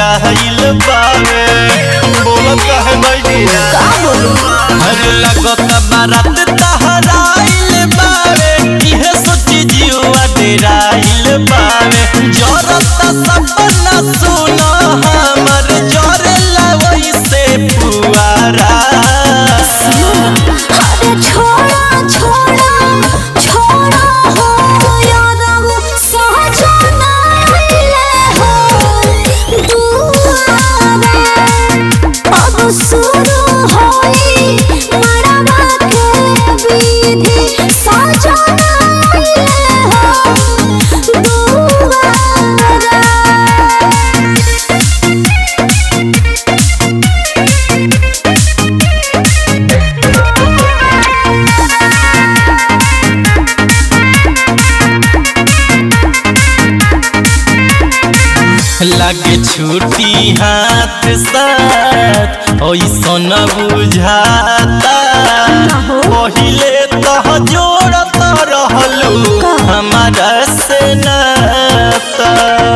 डेराइल बावे बोलत कहे नहीं का बोलू अरे लगत बारात तहराइल बावे इहे सोची जीवा डेराइल बावे जरत सपना सुन हमर जरेला वैसे पुआरा अरे छोड़ा छोड़ा छोड़ा हो यादव सहजना ले हो दुआरा अब शुरू होई मड़वा के विधि सजना ले हो दुआरा लगे छुट्टी हाथ साथ ऐसन बुझाता पहिले तह जोड़त रहलू हमारा से नाता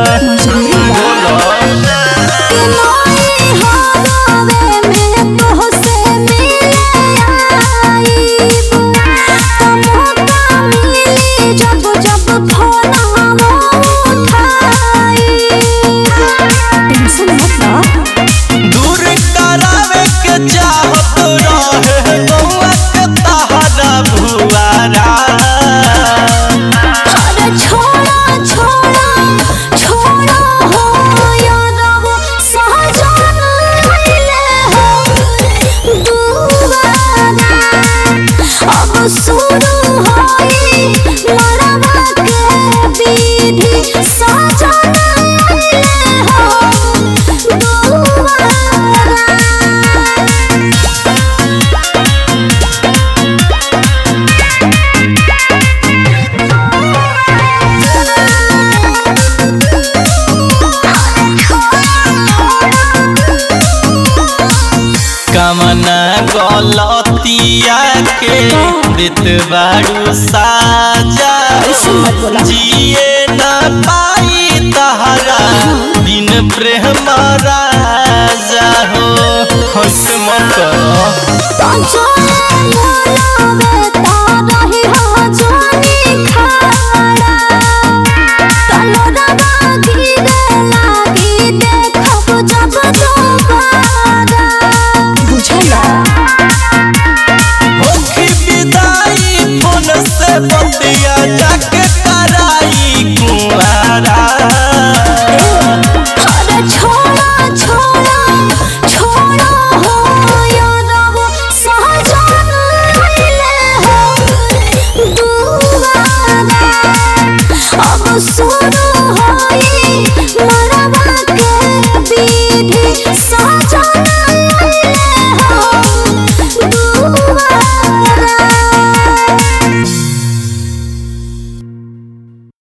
दूर करावे के चाहत रहे गौआ के तहरा भुआरा शुरू होई मड़वा के विधि सजना ले हो दुआरा कमना गलतिया के देत बारू साजा मत बोला। जिए न पाई तहरा बिन प्रेम राजा हो हंस मत करो होखी विदाई फोन से बतिया जाके कराई कुआरा शुरू होई